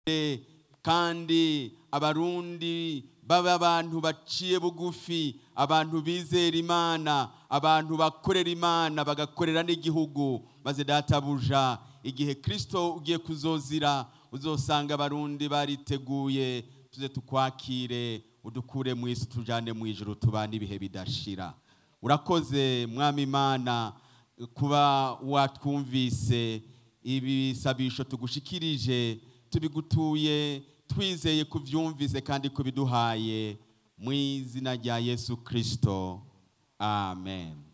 kandi abarundi baba abantu baciye bugufi abantu bizera imana abantu bakorera imana bagakorera n'igihugu maze databuja igihe kirisito ugiye kuzozira uzosanga abarundi bariteguye tuze tukwakire udukure mu isi tujyane mu ijoro tubane ibihe bidashira urakoze mwami imana kuba watwumvise ibisabisho tugushikirije tubigutuye twizeye kubyumvise kandi kubiduhaye mu izina rya yesu kirisito amen